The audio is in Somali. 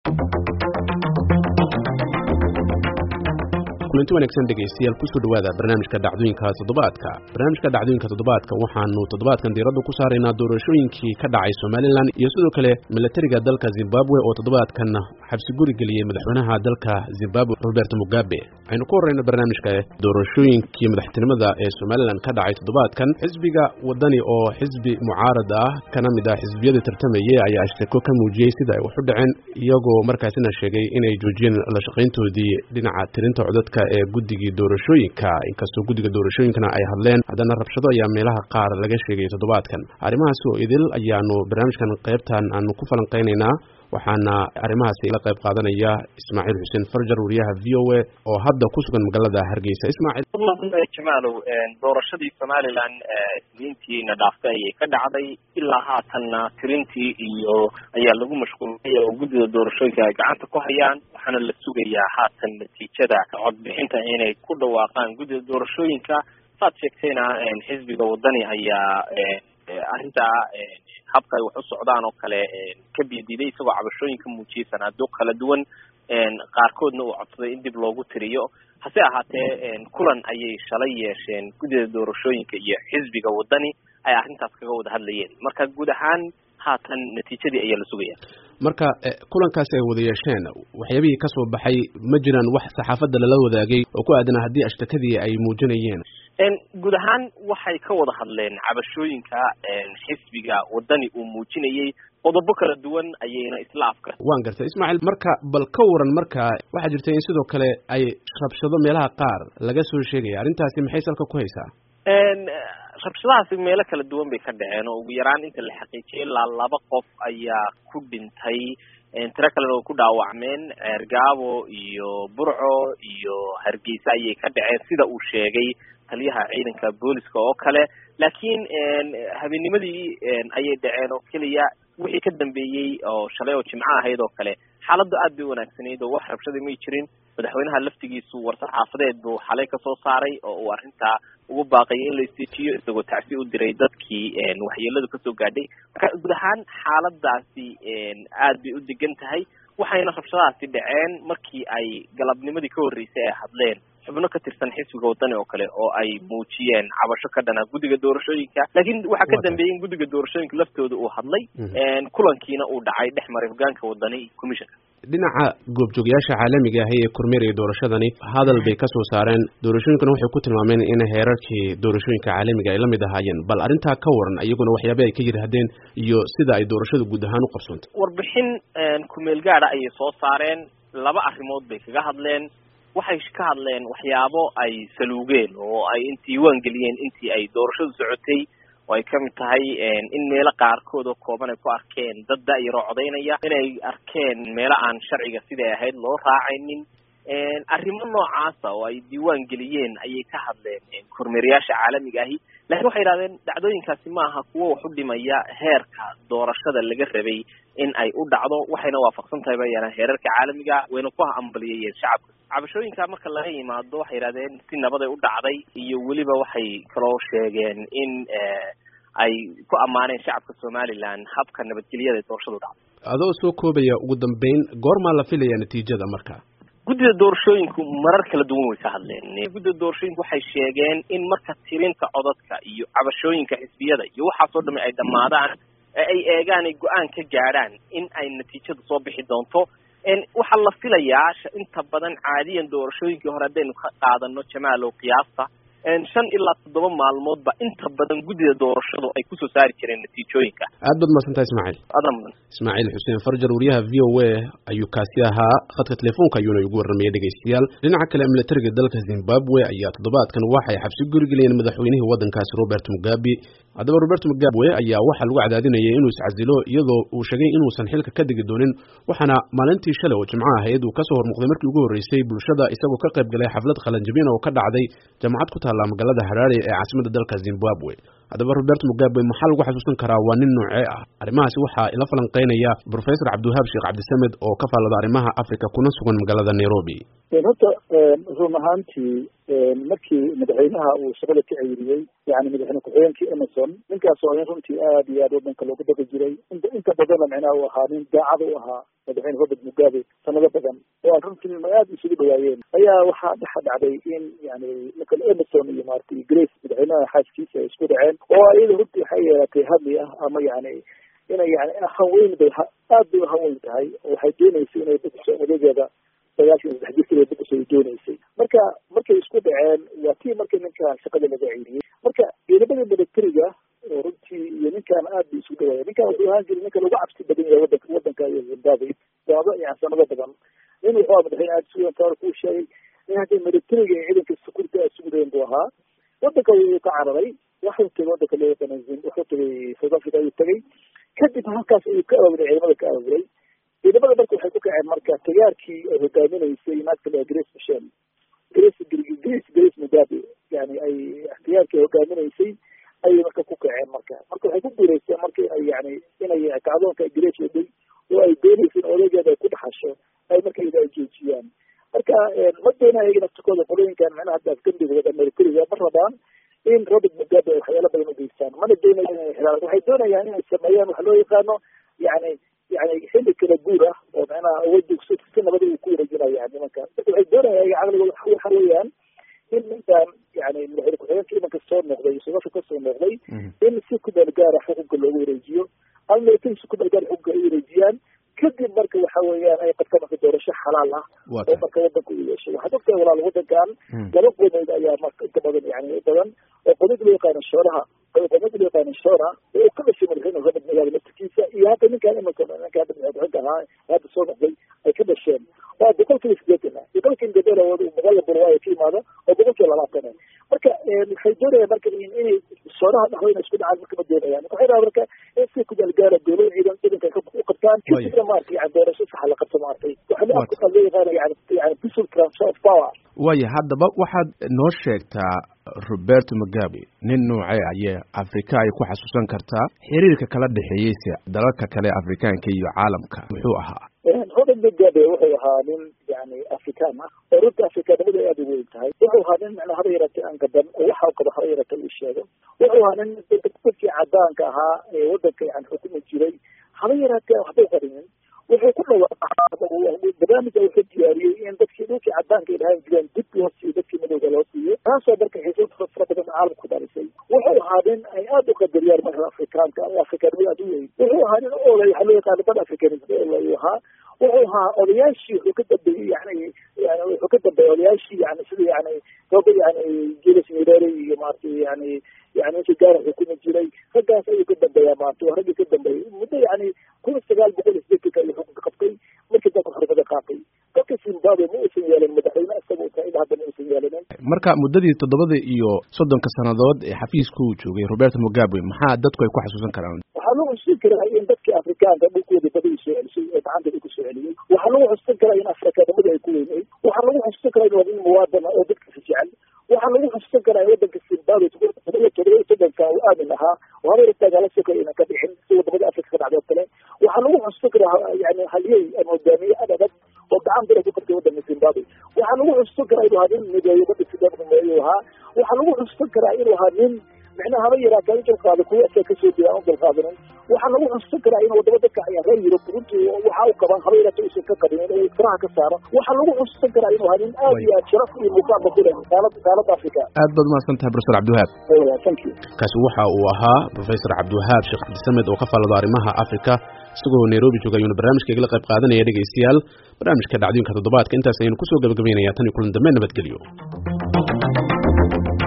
kulanti wanaagsan dhegaystayaal kusoo dhawaada barnaamijka dhacdooyinka toddobaadka barnaamijka dhacdooyinka toddobaadka waxaanu toddobaadkan diiradda ku saaraynaa doorashooyinkii ka dhacay somalilan iyo sidoo kale milatariga dalka zimbabwe oo toddobaadkan xabsi guri geliyey madaxweynaha dalka zimbabwe robert mugabe waxaynu ku horreyna barnaamijka doorashooyinkii madaxtinimada ee somalilan ka dhacay toddobaadkan xisbiga wadani oo xisbi mucaarad ah kana mid ah xisbiyadii tartamayey ayaa asheko ka muujiyey sida ay wax u dhaceen iyagoo markaasina sheegay inay joojiyeen la shaqayntoodii dhinaca tirinta codadka ee guddigii doorashooyinka inkastoo guddiga doorashooyinkana ay hadleen haddana rabshado ayaa meelaha qaar laga sheegay toddobaadkan arrimahaas oo idil ayaanu barnaamijkan qaybtan aanu ku falanqaynaynaa waxaana arrimahaasi la qayb qaadanaya ismaaciil xuseen farjar wariyaha v o a oo hadda ku sugan magaalada hargeysa ismaaciil jamaalow doorashadii somalilan isniintiina dhaaftay ayay ka dhacday ilaa haatanna tirintii iyo ayaa lagu mashquulay oo guddida doorashooyinka ay gacanta ku hayaan waxaana la sugayaa haatan natiijada codbixinta inay ku dhawaaqaan guddida doorashooyinka saad sheegtayna xisbiga wadani ayaa arrintaa habka ay wax u socdaan oo kale ka bidiiday isagoo cabashooyinka muujiyey sanaado kala duwan qaarkoodna uu codsaday in dib loogu tiriyo hase ahaatee kulan ayay shalay yeesheen guddida doorashooyinka iyo xisbiga wadani ay arrintaas kaga wada hadlayeen marka guud ahaan haatan natiijadii ayaa la sugaya marka kulankaasi ay wada yeesheen waxyaabihii kasoo baxay ma jiraan wax saxaafadda lala wadaagay oo ku aadanaa haddii ashtakadii ay muujinayeen guud ahaan waxay ka wada hadleen cabashooyinka xisbiga wadani uu muujinayey qodobo kala duwan ayayna isla afka waan gartay ismaaciil marka bal ka waran marka waxaa jirta in sidoo kale ay rabshado meelaha qaar laga soo sheegaya arrintaasi maxay salka ku haysaa rabshadahaasi meelo kala duwan bay ka dhaceen oo ugu yaraan inta la xaqiijiyay ilaa laba qof ayaa ku dhintay tiro kalena oo ku dhaawacmeen ceergaabo iyo burco iyo hargeysa ayay ka dhaceen sida uu sheegay taliyaha ciidanka booliska oo kale laakiin habeenimadii ayay dhaceen oo keliya wixii ka dambeeyey oo shalay oo jimco ahayd oo kale xaaladdu aad bay wanaagsanayd oo wax rabshada may jirin madaxweynaha laftigiisu war-saxaafadeed buu xalay kasoo saaray oo uu arrintaa ugu baaqayay in la isteejiyo isagoo tacsi u diray dadkii waxyeeladu kasoo gaadhay marka guud ahaan xaaladaasi aad bay u degan tahay waxayna rabshadahaasi dhaceen markii ay galabnimadii ka horreysay ay hadleen xubno ka tirsan xisbiga wadani oo kale oo ay muujiyeen cabasho ka dhana guddiga doorashooyinka laakiin waxaa ka dambeeyey in guddiga doorashooyinka laftooda uu hadlay kulankiina uu dhacay dhex maray hogaanka wadani commissionka dhinaca goobjoogayaasha caalamiga ahi ee kormeeraya doorashadani hadal bay kasoo saareen doorashooyinkana waxay ku tilmaameen in heerarkii doorashooyinka caalamiga ay la mid ahaayeen bal arrintaa ka waran iyaguna waxyaaba ay ka yidhaahdeen iyo sida ay doorashada guud ahaan u qabsoontay warbixin kumeel gaada ayay soo saareen laba arrimood bay kaga hadleen waxay ka hadleen waxyaabo ay saluugeen oo ay diiwaan geliyeen intii ay doorashadu socotay oo ay kamid tahay in meelo qaarkood oo kooban ay ku arkeen dad da-yaroo codaynaya inay arkeen meelo aan sharciga siday ahayd loo raacaynin arrimo noocaasa oo ay diiwaan geliyeen ayay ka hadleen kormeerayaasha caalamiga ahi lakiin waxay yidhahdeen dhacdooyinkaasi maaha kuwo wax u dhimaya heerka doorashada laga rabay in ay u dhacdo waxayna waafaqsan tahay bayana heerarka caalamiga wayna ku hambaliyayeen shacabka cabashooyinka marka laga yimaado waxay yidhahdeen si nabaday u dhacday iyo weliba waxay kaloo sheegeen in ay ku ammaaneen shacabka somalilan habka nabadgelyada ee doorashadu dhacdo adoo soo koobaya ugu dambeyn goormaa la filaya natiijada marka guddida doorashooyinku marar kala duwan way ka hadleen guddida doorashooyinku waxay sheegeen in marka tirinta codadka iyo cabashooyinka xisbiyada iyo waxaasoo dhami ay dhammaadaan ee ay eegaan ay go-aan ka gaadhaan in ay natiijadu soo bixi doonto waxaa la filayaa inta badan caadiyan doorashooyinkii hore haddaynu ka qaadano jamaalow qiyaasta shan ilaa toddoba maalmoodba inta badan guddida doorashadu ay kusoo saari jireen natiijooyinka aad baad mahadsantaha ismaaciil adan mudan ismaaciil xuseen farjar wariyaha v o a ayuu kaasi ahaa khadka telefoonka ayuuna igu warramayay dhegaystayaal dhinaca kale milatariga dalka zimbabwe ayaa toddobaadkan waxay xabsi gurigeliyeen madaxweynihii waddankaasi robert mugabe haddaba robert mugabe ayaa waxaa lagu cadaadinayay inuu iscasilo iyadoo uu sheegay inuusan xilka ka degi doonin waxaana maalintii shalay oo jimco ahayd uu kasoo hormuuqday markii ugu horreysay bulshada isagoo ka qayb galay xaflad qalanjabin oo ka dhacday jaamacad ku taalla magaalada haraare ee caasimadda dalka zimbabwe haddaba robert mugabe maxaa lagu xasuusan karaa waa nin noocee ah arrimahaasi waxaa ila falanqeynaya professor cabdiwahaab sheekh cabdisamed oo ka faallada arrimaha africa kuna sugan magaalada nairobi horta run ahaantii markii madaxweynaha uu shaqada ka ceyriyey yani madaxweyne ku-xigeenkii emerson ninkaas oo in runtii aad iyo aad wadanka loogu daba jiray inta inta badanna micnaha uu ahaa nin daacad u ahaa madaxweyne robert mugabe sanado badan oo aan runtii aad isugu dhawaayeen ayaa waxaa dhexa dhacday in yani nicola emerson iyo maaragtay grace madaxweynaha xaaskiisa ay isku dhaceen oo iyada runtii waxay yeelatay hadli ah ama yani inay yani hanweyn bay aad bay uhanweyn tahay oo waxay dooneysay inay bixiso odageeda sagaashan saddex jirkeeda bixiso ay dooneysay marka markay isku dhaceen waa tii markii ninka shaqada laga ceyriyey marka ciidamada militariga oo runtii iyo ninkaan aad bay isku dhawaaya ninkaan wuxuu ahaan jiray ninka lagu cabsi badan yahay wadanka wadanka iyo zimbabwe waaba yani sanado badan nin wuxuu aha madaxweyne aad isugu taar kuu sheegay in hadda militariga iyo ciidanka security aad isugu dayan buu ahaa wadanka wuu ka cararay waxuu tegay wadanka loo yaqaana wuxuu tegay south africa ayuu tegay kadib halkaas ayuu ka ababuray ciidamada ka ababuray ciidamada marka waxay ku kaceen marka tagaarkii ay hogaaminaysay naagta la grace michel grace grace grace mugabe yani ay ikhtiyaarkii ay hogaaminaysay ayay marka ku kaceen marka marka waxay ku guuleysteen marka inay yani inay kacdoonka grace waday oo ay doonaysa in odageeda ay ku dhaxasho ay marka ida ay joojiyaan marka ma doona ayaga naftikooda qolooyinkan micnaha hadda afgambigooda militariga ma rabaan in robert mugabe ay waxyaala badan ugeystaan mana doonayaan inay xiraan waxay doonayaan inay sameeyaan waxa loo yaqaano yani yani xilli kala guur ah oo micnaha awoodda si nabada uu ku wareejinaya nimanka marka waxay doonayaan caqligooda waxa weeyaan in ninkan yani madaxweyne ku-xigeenka imanka soo noqday sodasha ka soo noqday in si ku meel gaara xukunka loogu wareejiyo ama militari si ku meel gaara xukunka ay wareejiyaan kadib marka waxa weeyaan ay qabta marka doorasho xalaal ah oo marka wadanka u yeeshay waxaad ogtahay walaal wadankan laba qodood ayaa marka inta badan yani badan oo qodod loo yaqaano shooraha qodod loo yaqaano shoora oo ka dhashay madaxweyne robert mugabe laftirkiisa iyo hadda ninkaan imanka ninka hadda madaxweyne ahaa hadda soo noqday ay ka dhasheen waa boqolkiiba sideetan ah boqolkiiba gabela boqolla burwaayo ka yimaada oo boqolkiiba labaatan ah marka waxay doonayaan marka inay shooraha dhexdooda isku dhacaan marka ma doonayaan waxay rabaa marka in si kumeelgaara dowlada ciidan ciidanka u qabtaan kadibna maarata yani doorasho saxa la qabto maartay waxa loo yaqaana yani yani peaceful transfer of power waya haddaba waxaad noo sheegtaa roberto mugabe nin noocee ayee afrika ay ku xasuusan kartaa xiriirka kala dhexeeyeyse dalalka kale afrikaanka iyo caalamka muxuu ahaa robert mugabe wuxuu ahaa nin yani afrikaan ah oo runta afrikaanimada aada u weyn tahay wuxuu ahaa nin macnaa haba yaratay aan gaban oo waxa qabo haba yaratay uu sheego wuxuu ahaa nin dadkii cadaanka ahaa ee wadanka yani xukumi jiray haba yaratee waxba u qarinin wuxuu ku dhawaaqay barnaamijka wuxuu diyaariyey in dadkii dhulkii cadaanka ay dhahaan jireen dib loo siiyo dadkii madowga loo siiyo taasoo marka xiisad fara badan caalamka ku dhalisay wuxuu ahaa nin ay aada u qadariyaan marka afrikaanka oo afrikaanimada aada u weyn wuxuu ahaa nin olay waxaa loo yaqaana bad africanism ayuu ahaa wuxuu ahaa odayaashii wuxuu ka dambeeyey yani yani wuxuu ka dambeeyey odayaashii yani sida yani roba yani julius nyerere iyo maaragtay yani yani ninkii gaara xukumi jiray raggaas ayuu ka dambeeyaa maarata waa raggii ka dambeeyey muddo yani kun sagaal boqol iyo sideetanka ayuu xukunka qabtay markii dalka xornimada qaatay dalka zimbabwe ma uusan yeelin madaxweyne isaga uu tahay ilaa hadda ma uusan yeelinin marka muddadii toddobada iyo soddonka sannadood ee xafiiska uu joogay roberto mugabe maxaa dadku ay ku xasuusan karaan waxaa lagu xusuusin karaa in dadkii afrikaanka dhulkooda badii soo celisay ee gacantooda ku soo celiyey waxaa lagu xusuusin karaa in afrikaanimada ay ku weyneyd waxaa lagu xusuusin karaa in waa nin muwaadana oo dadkiisa jecel waxaa lagu xusuusin karaa in wadanka zimbabwe todoba todoba soddonka uu aamin ahaa oo haba irtaagala sokay inaan ka dhixin si wadamada afrika ka dhacdo kale waxaa lagu xusuusin karaa yani halyey ama hogaamiye ad adag oo gacan bira ku qabtay wadanka zimbabwe waxaa lagu xusuusin karaa inuu ahaa nin mideeyo wadanka ayuu ahaa waxaa lagu xusuusin karaa inuu ahaa nin micnaha haba yaraataa u dulqaada kuwa asaa kasoo jira aan u dulqaadanin waxaa lagu xusuusin karaa in wadamo dadka ayaa reer yurub runtii waxa u qaban haba yaraata uusan ka qabinin oo faraha ka saaro waxaa lagu xusuusin karaa inuu ahaa nin aad iyo aad sharaf iyo muuqaalba ku leh qaalada qaalada africa aad baad umahadsan tahay professor cabdiwahaab thank you kaasi waxa uu ahaa professor cabdiwahaab sheekh cabdisamed oo ka faallado arrimaha africa isagoo nairobi jooga ayuuna barnaamijka igala qayb qaadanaya dhegaystayaal barnaamijka dhacdooyinka toddobaadka intaas ayaynu kusoo gabagabaynayaa tan iyo kulan dambe nabadgelyo